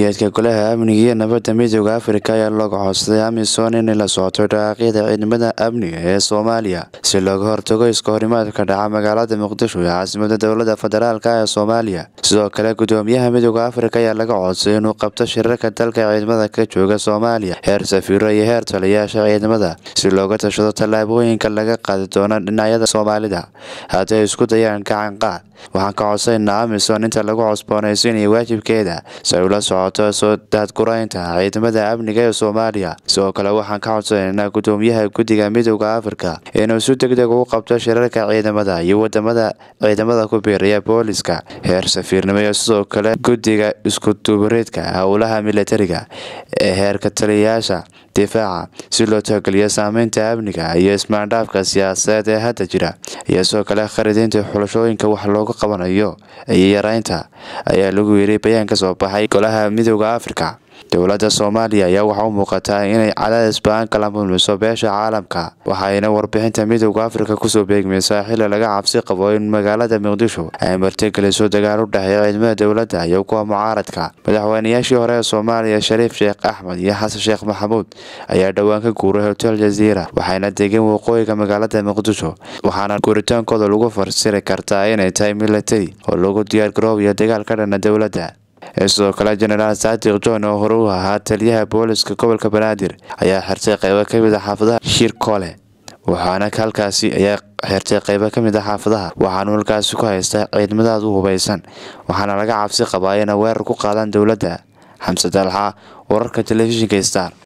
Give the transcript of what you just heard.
yeedka golaha amniga iyo nabadda midooda afrika ayaa looga codsaday amisom inay la socoto dhaqaaqyada ciidamada amniga ee soomaaliya si looga hortago iska horimaadka dhaca magaalada muqdisho ee caasimada dowlada federaalk ee soomaaliya sidoo kale gudoomiyaha midooda afrika ayaa laga codsaday inuu qabto shirarka dalka ciidamada ka jooga soomaaliya heer safiiro iyo heer taliyayaasha ciidamada si looga tashado tallaabooyinka laga qaadi doono dhinacyada soomaalida hadday isku dayaan gacan qaad waxaan ka codsaynaa amisom inta lagu cosboonaysiinayo waajibkeeda si ay ula socoto soo daadguraynta ciidamada amniga ee soomaaliya sidoo kale waxaan ka codsanaynaa gudoomiyaha guddiga midooda afrika inuu si deg deg ugu qabto shirarka ciidamada iyo wadamada ciidamada ku biiraya booliska heer safiirnimo iyo sidoo kale guddiga iskudubareedka howlaha militariga ee heerka taliyayaasha difaaca si loo tixgeliyo saameynta amniga iyo ismaandhaafka siyaasadeed ee hadda jira iyo sidoo kale kharidiinta xulashooyinka wax looga qabanayo iyo yareynta ayaa lagu yiri bayaan ka soo baxay golaha midooda afrika dowladda soomaaliya ayaa waxaa u muuqataa inay cadaadis ba-an kala mulmiso beesha caalamka waxayna warbixinta midooda afrika kusoo beegmaysaa xili laga cabsi qabo in magaalada muqdisho ay martigeliso dagaal u dhexeeya ciidamada dowladda iyo kuwa mucaaradka madaxweynayaashii hore ee soomaaliya shariif sheekh axmed iyo xasan sheekh maxamuud ayaa dhowaan ka guuray hotel jaziira waxayna degeen waqooyiga magaalada muqdisho waxaana guuritaankooda lagu farsiri kartaa inay tahay militari oo lagu diyaargaroobayo dagaal ka dhana dowladda sidoo kale jenaraal saadiq john oo hore u ahaa taliyaha booliska gobolka banaadir ayaa xirtay qeybo kamid a xaafadaha shirkole waxaana halkaasi ayaa xirtay qeybo kamid a xaafadaha waxaanu halkaasi ku haystaa ciidamadaad u hubaysan waxaana laga cabsi qabaa inay weerar ku qaadaan dowladda xamse dalxa wararka telefishinka star